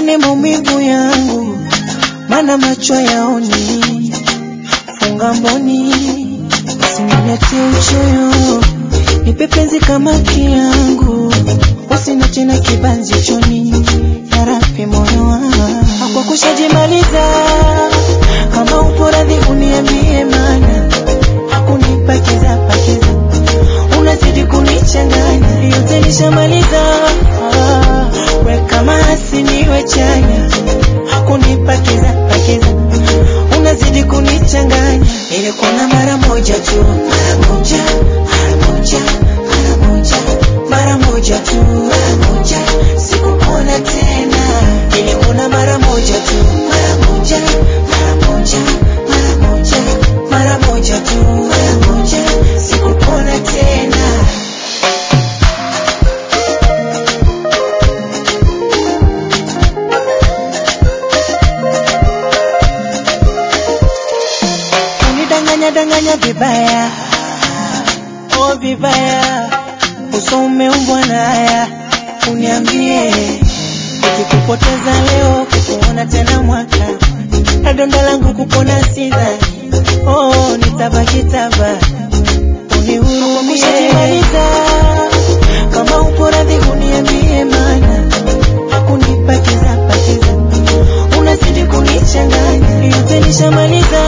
uone maumivu yangu, mana macho yaoni. Funga mboni, usiniletee uchoyo, nipe penzi kama kiangu, usiniache na kibanzi choni, yarabi moyo wangu kwa kushajimaliza. Kama upo radhi uniambie, mana hakunipakiza pakiza, unazidi kunichanganya, yote nishamaliza. Ah, we kama asiniwe chanya, hakunipakiza pakiza, unazidi kunichanganya. Nilikuona mara moja tu, mara moja, mara moja, mara moja, mara moja tu, mara moja, sikuona tena. Nilikuona mara moja tu, mara moja, mara moja, mara moja, mara moja tu, mara moja, sikuona tena. unidanganya danganya vibaya, oh vibaya, uso umeumbwa na haya, uniambie ikikupoteza leo, kukuona tena mwaka, na donda langu kupona sidhani, oh nitabaki taba, unihurumie kama upo radhi uniambie, mana hakunipakiza pakiza, unazidi kunichanganya, yote nishamaliza